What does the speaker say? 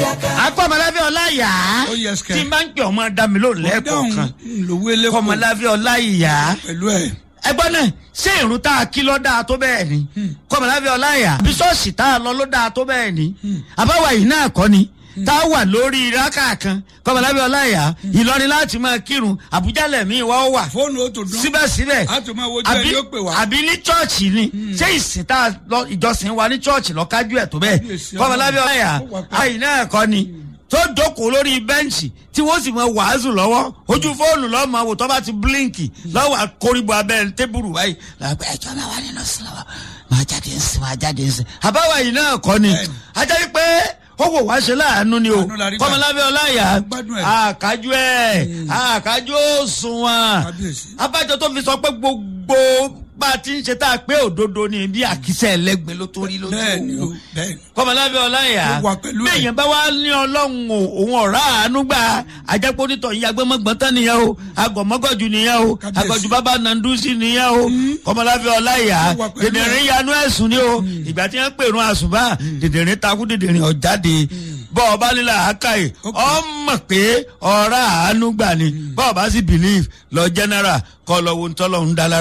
akọ́mọlábí ọláyà Ó yẹ sikẹ́. tí n bá ń pè ọmọ dá mi lóhùn lẹ́ẹ̀kọ̀ọ̀kan lówó eléko kọ́mọlábí ọláyà pẹ̀lú ẹ̀. ẹgbọ́n náà ṣé ìrún tá a kí lọ́ dáa tó bẹ́ẹ̀ ni kọ́mọlábí ọláyà bísọ́ọ̀sì tá a lọ ló dáa tó bẹ́ẹ̀ ni àbáwá yìí náà kọ́ ni tá a wà lórí rákà kan kọ́mọlábí ọláyà ìlọrin láti máa kírun àbújá lẹ̀mí wa ó wà fóònù ó tó dún. síbẹ̀síbẹ̀ a tún máa wojú ẹ yóò pè wá. àbí ní chọ́ọ̀chì ni ṣé ìsìn tá a lọ ìjọsìn wa ní chọ́ọ̀chì lọ́kájú ẹ̀ tó bẹ́ẹ̀ Kábíyèsí kọ́mọlábí Ọlọ́run. ọláyà Ó wà pẹ́. àyìn náà kọ́ ni tó jókòó lórí bẹ́ǹchì tí wọ́n sì mọ wàásù lọ́wọ́ ojú fóònù lọ́mọ wò tó bá ti bílíǹkì lọ́wọ́ àkórìbọ̀ abẹ́ tébùrù báyìí làgbẹ́ ẹjọ́ máa wà nínú sílọ́wọ́ máa jáde ń sìn máa jáde ń sìn àbáwá yìí náà kọ́ ni Bẹ́ẹ̀ni. ajá yìí pé ó wò wá ṣe láàánú ni o Àánú la rí gbà. kọ́mọlábí ọláyà Gbádùn ẹ̀. àkájú ẹ̀ àkájú òṣùwọ̀n Kábíyèsí. abájọ tó fi sọ pé gbogbo bá a ti ń ṣe tá a pé òdodo ni bí àkísẹ́ ẹlẹ́gbẹ́ ló tó rí lójú bẹ́ẹ̀ni o òun bẹ́ẹ̀ni. kọmọlábí ọláyà Ó wà pẹ̀lú ẹ̀. bẹ́ẹ̀yẹn bá wá ní ọlọ́run o òun ọ̀rá àánú gbà àjẹpọ̀ onítọ̀ yìí agbẹ́mọ̀gbọ́n tán nìyẹn o agọ̀mọ́gọ́jù nìyẹn o Kábíyèsí. agọ̀jù bàbá nandusi nìyẹn o kọmọlábí ọláyà Ó wà pẹ̀lú ẹ̀. dèdèrè yanu ẹ̀sùn ni o ìgbà tí wọ́n pèrún àsùnbà dèdèrè takú dèdèrè ọ̀jáde bọ́ ọba lílà àkàyè ọmọ pé ọ̀rá àánú gbà ni bọ́ ọba sì believe lọ general kọ́ lọ wo ntọ́lọ́ ń dá lára